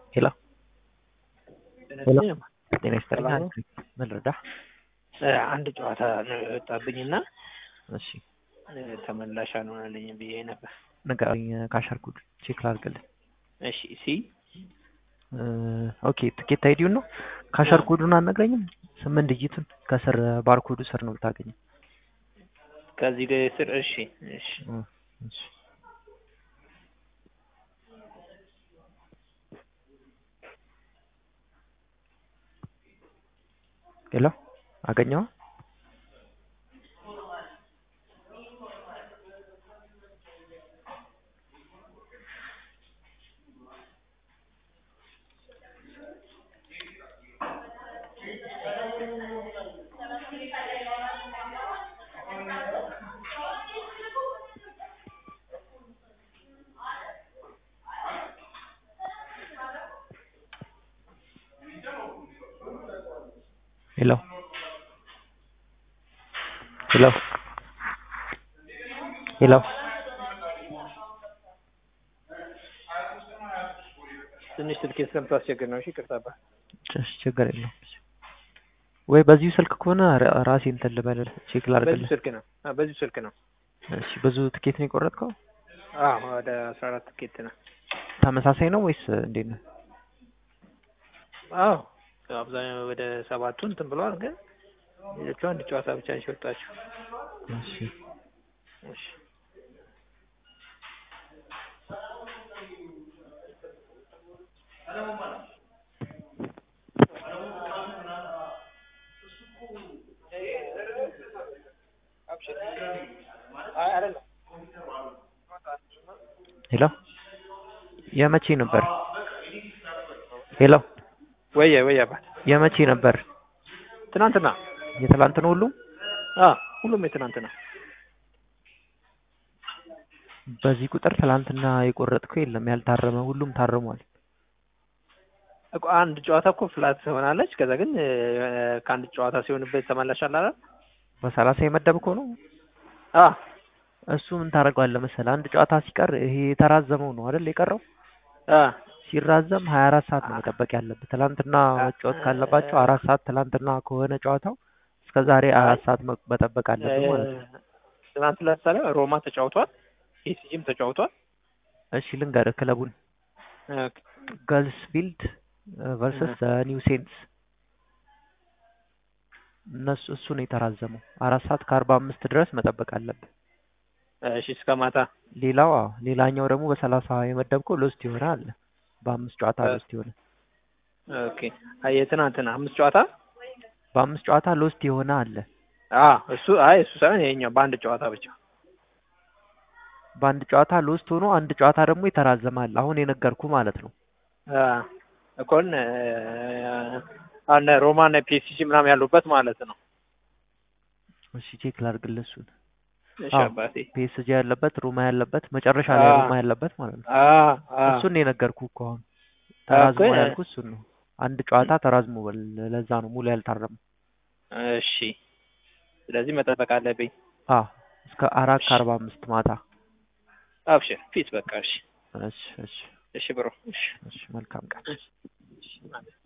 ሄሎ ሄሎ ጤና ይስጥልኝ። ሰላም ነው? አንድ ምን ልርዳህ? አንድ ጨዋታ ነው የወጣብኝና እሺ ተመላሽ አልሆነልኝ ብዬ ነበር። ንገረኝ። ካሸርኩድ ቼክ ላድርግልህ። እሺ ሲ እ ኦኬ ትኬት አይዲውን ነው ካሸር ኮዱን አልነግረኝም። ስምንት ዲጂቱን ከስር ባርኮዱ ስር ነው ብታገኘው። ከዚህ ጋር ስር እሺ እሺ እ እሺ ሄሎ አገኘው? ሄሎ ሄሎ ሄሎ ትንሽ ስልኬ ስለምታስቸግር ነው። እሺ ይቅርታ አባ። ጭ- ችግር የለውም። ወይ በዚሁ ስልክ ከሆነ ራ- ራሴ እንትን ልበልህ ቼክ በዚሁ ላድርግልህ። ስልክ ነው። አዎ በዚሁ ስልክ ነው። እሺ ብዙ ትኬት ነው የቆረጥከው? አዎ ወደ አስራ አራት ትኬት ነው። ተመሳሳይ ነው ወይስ እንዴት ነው? አዎ አብዛኛው ወደ ሰባቱ እንትን ብለዋል፣ ግን ሌሎቹ አንድ ጨዋታ ብቻ ነው የወጣቸው። እሺ እሺ አይ አይደለም ሄሎ የመቼ ነበር? ሄሎ ወየ ወየ አባ የመቼ ነበር? ትናንትና የትላንት ነው ሁሉም? አ ሁሉም የትናንትና በዚህ ቁጥር ትላንትና የቆረጥከው የለም ያልታረመ ሁሉም ታርሟል። እኮ አንድ ጨዋታ እኮ ፍላት ትሆናለች። ከዛ ግን እ፣ ከአንድ ጨዋታ ሲሆንበት ተመላሽ አለ አይደል? በሰላሳ የመደብከው ነው። አ እሱ ምን ታደርገዋለህ መሰለህ? አንድ ጨዋታ ሲቀር ይሄ የተራዘመው ነው አይደል የቀረው አ ሲራዘም ሀያ አራት ሰዓት ነው መጠበቅ ያለብህ። ትላንትና መጫወት ካለባቸው አራት ሰዓት ትላንትና ከሆነ ጨዋታው እስከ ዛሬ አራት ሰዓት መ- መጠበቅ አለብህ ማለት ነው። ትናንት ለምሳሌ ሮማ ተጫውቷል፣ ኤሲጂም ተጫውቷል። እሺ ልንገርህ ክለቡን እ፣ ገልስ ፊልድ ቨርሰስ ኒው ሴንትስ እነሱ እሱ ነው የተራዘመው። አራት ሰዓት ከአርባ አምስት ድረስ መጠበቅ አለብህ። እሺ እስከ ማታ ሌላው አዎ፣ ሌላኛው ደግሞ በሰላሳ የመደብከው ሎስት የሆነ አለ። በአምስት ጨዋታ እ- ሎስት የሆነ ኦኬ። አይ የትናንትና አምስት ጨዋታ በአምስት ጨዋታ ሎስት የሆነ አለ። አ እሱ አይ እሱ ሳይሆን ይሄኛው በአንድ ጨዋታ ብቻ በአንድ ጨዋታ ሎስት ሆኖ አንድ ጨዋታ ደግሞ የተራዘመ አለ። አሁን የነገርኩ ማለት ነው። አ እኮን አነ ሮማ እና ፒኤስጂ ምናምን ያሉበት ማለት ነው። እሺ ቼክ ላድርግልህ እሱን። እሺ አዎ። አባቴ ፒኤስጂ ያለበት ሮማ ያለበት መጨረሻ ላይ አ- ሮማ ያለበት ማለት ነው። አ አ እሱን ነው የነገርኩ እኮ አሁን ተራዝሞ እኮ- ያልኩ እሱን ነው። አንድ ጨዋታ ተራዝሞ በል ለዛ ነው ሙሉ ያልታረመው። እሺ ስለዚህ መጠበቅ አለብኝ። አዎ እስከ አራት ከአርባ አምስት ማታ። አብሽር ፊት በቃ እሺ እሺ እሺ እሺ ብሮ እሺ እሺ መልካም ቀን። እሺ ማለት